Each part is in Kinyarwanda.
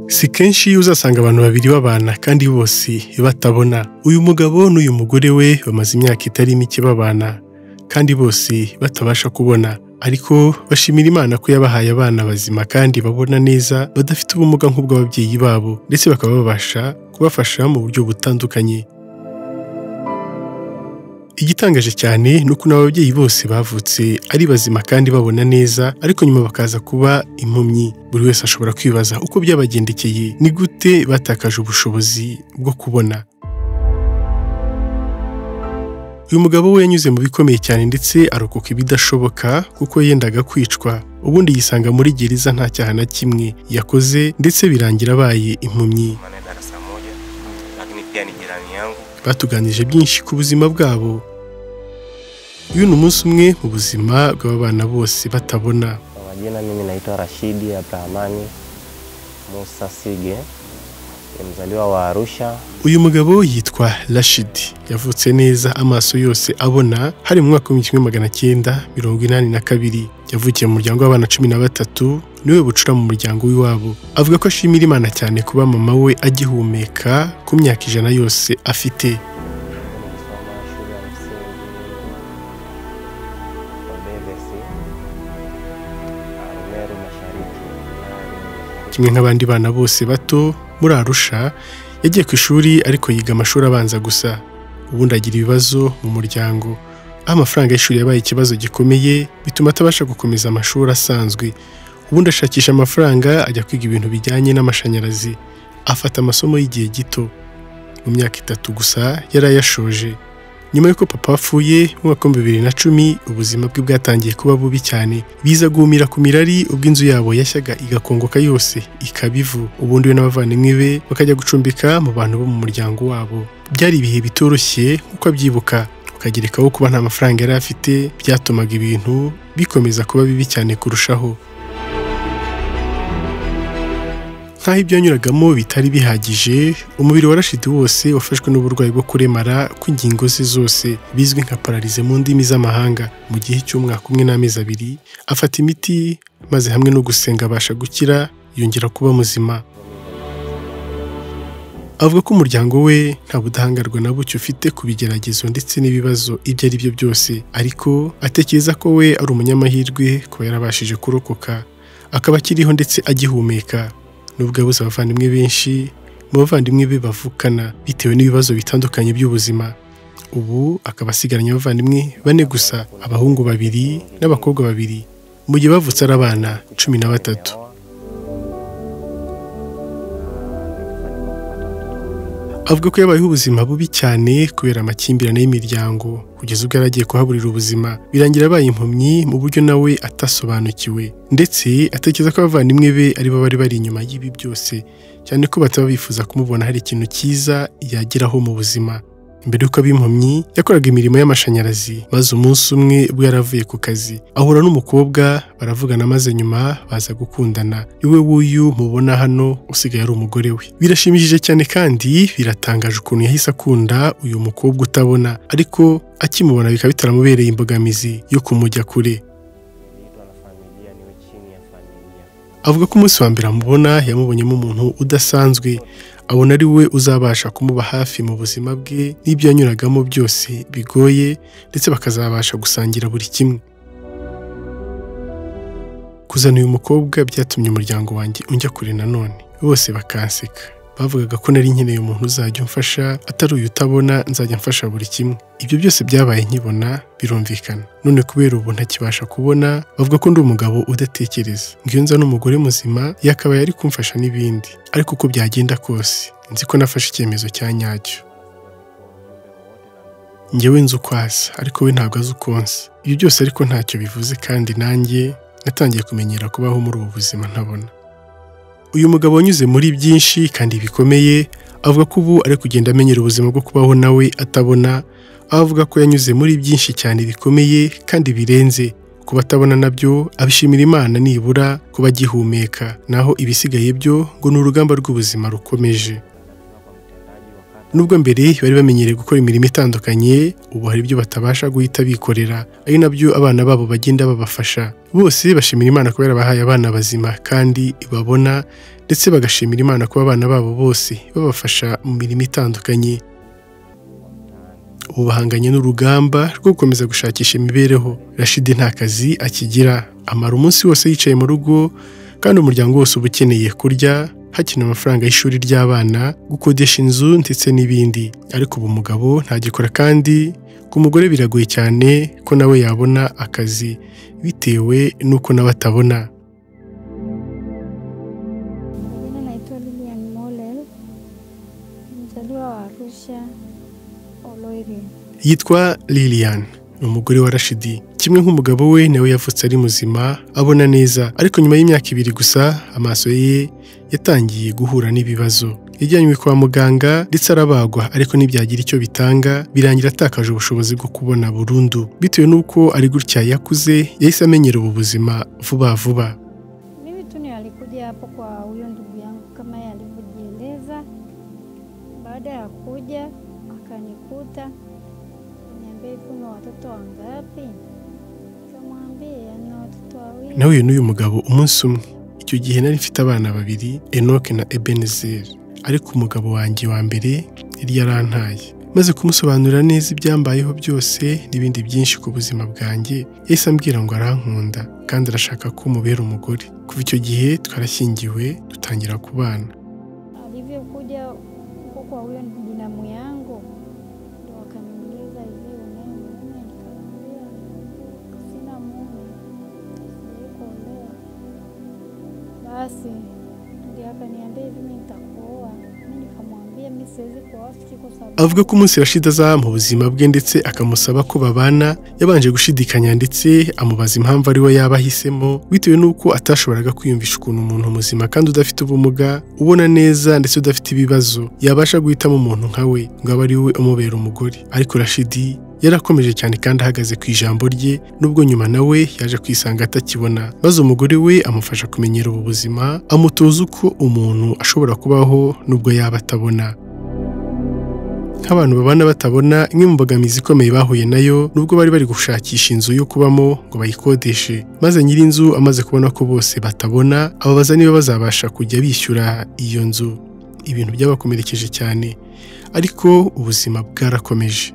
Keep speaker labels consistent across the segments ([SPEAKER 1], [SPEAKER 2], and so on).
[SPEAKER 1] si kenshi iyo uzasanga abantu babiri babana kandi bose batabona uyu mugabo n'uyu mugore we bamaze imyaka itari mike babana kandi bose batabasha kubona ariko bashimira imana ko yabahaye abana bazima kandi babona neza badafite ubumuga nk'ubw'ababyeyi babo ndetse bakaba babasha kubafasha mu buryo butandukanye igitangaje cyane ni ukuntu ababyeyi bose bavutse ari bazima kandi babona neza ariko nyuma bakaza kuba impumyi buri wese ashobora kwibaza uko byabagendekeye ni gute batakaje ubushobozi bwo kubona uyu mugabo we yanyuze mu bikomeye cyane ndetse arokoka ibidashoboka kuko yendaga kwicwa ubundi yisanga muri gereza nta cyaha na kimwe yakoze ndetse birangira abaye impumyi
[SPEAKER 2] maana darasa moja, lakini pia ni jirani yangu.
[SPEAKER 1] batuganije byinshi ku buzima bwabo uyu ni umunsi umwe mu buzima bw'abana bose batabona
[SPEAKER 2] Kwa majina mimi naitwa Rashidi Abrahamani Musa Sige, ni mzaliwa wa Arusha.
[SPEAKER 1] uyu mugabo yitwa rashidi yavutse neza amaso yose abona hari mu mwaka w'igihumbi kimwe magana cyenda mirongo inani na kabiri yavukiye mu muryango w'abana cumi na batatu niwe bucura mu muryango w'iwabo avuga ko ashimira imana cyane kuba mama we agihumeka ku myaka ijana yose afite
[SPEAKER 2] Nilisoma shule ya msingi Obevesi, Arumeru Mashariki, Nani,
[SPEAKER 1] kimwe nk'abandi bana bose bato muri arusha yagiye ku ishuri ariko yiga amashuri abanza gusa ubundi agira ibibazo mu muryango aho amafaranga y'ishuri yabaye ikibazo gikomeye bituma atabasha gukomeza amashuri asanzwe ubundi ashakisha amafaranga ajya kwiga ibintu bijyanye n'amashanyarazi afata amasomo y'igihe gito mu myaka itatu gusa yari ayashoje nyuma y'uko papa apfuye mu mwaka w'ibihumbi bibiri na cumi ubuzima bwe bwatangiye kuba bubi cyane biza guhumira ku mirari ubwo inzu yabo yashyaga igakongoka yose ikaba ivu ubundi we n'abavandimwe be bakajya gucumbika mu bantu bo mu muryango wabo byari ibihe bitoroshye nk'uko abyibuka ukagerekaho kuba nta mafaranga yari afite byatumaga ibintu bikomeza kuba bibi cyane kurushaho nk'aho ibyo yanyuragamo bitari bihagije umubiri wa rashidi wose wafashwe n'uburwayi bwo kuremara kw'ingingo ze zose bizwi nka pararize mu ndimi z'amahanga mu gihe cy'umwaka umwe n'amezi abiri afata imiti maze hamwe no gusenga abasha gukira yongera kuba muzima avuga ko umuryango we nta budahangarwa na buke ufite ku bigeragezo ndetse n'ibibazo ibyo ari byo byose ariko atekereza ko we ari umunyamahirwe kuba yarabashije kurokoka akaba akiriho ndetse agihumeka nubwo yabuze abavandimwe benshi mu bavandimwe be bavukana bitewe n'ibibazo bitandukanye by'ubuzima ubu akaba asigaranye abavandimwe bane gusa abahungu babiri n'abakobwa babiri mu gihe bavutse ari abana cumi na batatu
[SPEAKER 2] Nyawa. Nilifanikiwa kupata watoto wawili.
[SPEAKER 1] avuga ko yabayeho ubuzima bubi cyane kubera amakimbirane y'imiryango kugeza ubwo yari agiye kuhaburira ubuzima birangira abaye impumyi mu buryo nawe atasobanukiwe ndetse atekereza ko abavandimwe be aribo bari bari inyuma y'ibi byose cyane ko bataba bifuza kumubona hari ikintu cyiza yageraho mu buzima mbere y'uko aba impumyi yakoraga imirimo y'amashanyarazi maze umunsi umwe ubwo yari avuye ku kazi ahura n'umukobwa baravugana maze nyuma baza gukundana iwe w'uyu mubona hano usigaye ari umugore we birashimishije cyane kandi biratangaje ukuntu yahise akunda uyu mukobwa utabona ariko akimubona bikaba bitaramubereye imbogamizi yo kumujya kure
[SPEAKER 2] Niliitwa na familia, niwe chini ya familia.
[SPEAKER 1] avuga ko umunsi wa mbere amubona yamubonyemo umuntu udasanzwe abona ari we uzabasha kumuba hafi mu buzima bwe n'ibyo yanyuragamo byose bigoye ndetse bakazabasha gusangira buri kimwe kuzana uyu mukobwa byatumye umuryango wanjye unjya kure nanone bose bakanseka bavugaga ko nari nkeneye umuntu uzajya umfasha atari uyu utabona nzajya mfasha buri kimwe ibyo byose byabaye nkibona birumvikana none kubera ubu ntakibasha kubona bavuga ko ndi umugabo udatekereza ngiyo nza n'umugore muzima yakabaye ari kumfasha n'ibindi ariko uko byagenda kose nzi ko nafashe icyemezo cya nyacyo njyewe nzi uko asa ariko we ntabwo azi uko nsa ibyo byose ariko ntacyo bivuze kandi nanjye natangiye kumenyera kubaho muri ubu buzima ntabona uyu mugabo wanyuze muri byinshi kandi bikomeye avuga ko ubu ari kugenda amenyera ubuzima bwo kubaho nawe atabona aho avuga ko yanyuze muri byinshi cyane bikomeye kandi birenze ku batabona nabyo abishimira imana nibura kuba agihumeka naho ibisigaye byo ngo ni urugamba rw'ubuzima rukomeje
[SPEAKER 2] Kutoka kwa mtendaji wa
[SPEAKER 1] nubwo mbere
[SPEAKER 2] kata
[SPEAKER 1] bari bamenyereye gukora imirimo itandukanye ubu hari ibyo batabasha guhita bikorera ari nabyo abana babo bagenda babafasha bose bashimira imana kuba yarabahaye abana bazima kandi babona ndetse bagashimira imana kuba abana babo bose babafasha mu mirimo itandukanye ubu bahanganye n'urugamba rwo gukomeza gushakisha imibereho rashidi nta kazi akigira amara umunsi wose yicaye mu rugo kandi umuryango wose uba ukeneye kurya hakina amafaranga y'ishuri ry'abana gukodesha inzu ndetse n'ibindi ariko ubu mugabo ntagikora kandi ku mugore biragoye cyane ko nawe yabona akazi bitewe n'uko nawe atabona
[SPEAKER 3] Jina naitwa Lilian Molel, mzaliwa wa Arusha Oloiri.
[SPEAKER 1] yitwa Lilian ni umugore wa Rashidi kimwe nk'umugabo we nawe yavutse ari muzima abona neza ariko nyuma y'imyaka ibiri gusa amaso ye yatangiye guhura n'ibibazo yajyanywe kwa muganga ndetse arabagwa ariko ntibyagira icyo bitanga birangira atakaje ubushobozi bwo kubona burundu bitewe n'uko ari gutya yakuze yahise amenyera ubu buzima vuba vuba
[SPEAKER 3] Mimi tu ni alikuja hapo kwa huyo ndugu yangu kama yeye alivyojieleza. Baada ya kuja akanikuta, niambia hivi una watoto wangapi? Nikamwambia na watoto wawili.
[SPEAKER 1] nahuye n'uyu mugabo umunsi umwe icyo gihe nari mfite abana babiri enoke na ebenezeri ariko umugabo wanjye wa mbere yari yarantaye maze kumusobanurira neza ibyambayeho byose n'ibindi byinshi ku buzima bwanjye yahise ambwira ngo arankunda kandi arashaka ko mubera umugore kuva icyo gihe twarashyingiwe dutangira kubana
[SPEAKER 3] Alivyokuja huko kwa huyo binamu yangu ndo akaniuliza hivi, unaye mume? Nikamwambia sina mume, sijawahi kuolewa. Basi ndio akaniambia hivi, mimi nitakuoa. Mimi nikamwambia mimi siwezi kuoa siki kwa sababu
[SPEAKER 1] avuga ko umunsi Rashida azaha mu buzima bwe ndetse akamusaba ko babana yabanje gushidikanya ndetse amubaza impamvu ari we yaba ahisemo bitewe n'uko atashoboraga kwiyumvisha ukuntu umuntu muzima kandi udafite ubumuga ubona neza ndetse udafite ibibazo yabasha guhitamo umuntu nka we ngo abe ari we umubera umugore ariko Rashidi yarakomeje cyane kandi ahagaze ku ijambo rye nubwo nyuma nawe yaje kwisanga atakibona maze umugore we amufasha kumenyera ubu buzima amutoza uko umuntu ashobora kubaho nubwo yaba atabona nk'abantu babana batabona imwe mu mbogamizi ikomeye bahuye nayo nubwo bari bari gushakisha inzu yo kubamo ngo bayikodeshe maze nyir'inzu amaze kubona ko bose batabona ababaza niba bazabasha kujya bishyura iyo nzu ibintu byabakomerekeje cyane ariko ubuzima bwarakomeje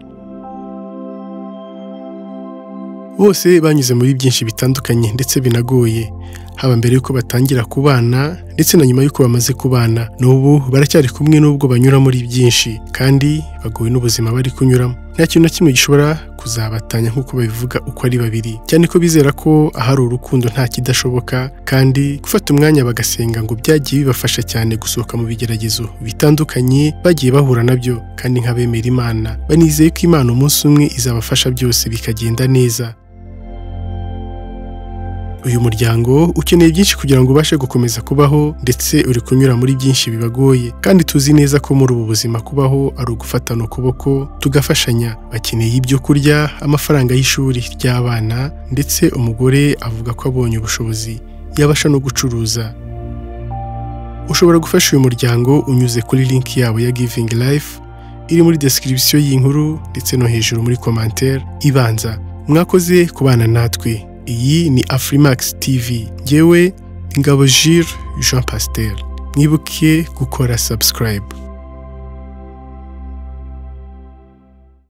[SPEAKER 1] bose banyuze muri byinshi bitandukanye ndetse binagoye haba mbere y'uko batangira kubana ndetse na nyuma y'uko bamaze kubana n'ubu baracyari kumwe n'ubwo banyura muri byinshi kandi bagowe n'ubuzima bari kunyuramo nta kintu na kimwe gishobora kuzabatanya nk'uko babivuga uko ari babiri cyane ko bizera ko ahari urukundo nta kidashoboka kandi gufata umwanya bagasenga ngo byagiye bibafasha cyane gusohoka mu bigeragezo bitandukanye bagiye bahura nabyo kandi nk'abemera imana banizeye ko imana umunsi umwe izabafasha byose bikagenda neza uyu muryango ukeneye byinshi kugira ngo ubashe gukomeza kubaho ndetse uri kunyura muri byinshi bibagoye kandi tuzi neza ko muri ubu buzima kubaho ari ugufatana ukuboko tugafashanya bakeneye ibyo kurya amafaranga y'ishuri ry'abana ndetse umugore avuga ko abonye ubushobozi yabasha no gucuruza ushobora gufasha uyu muryango unyuze kuri linki yabo ya giving life iri muri description y'inkuru ndetse no hejuru muri commentaire ibanza mwakoze kubana natwe iyi ni Afrimax TV ngewe Ingabo Jules Jean Pasteur mwibuke gukora subscribe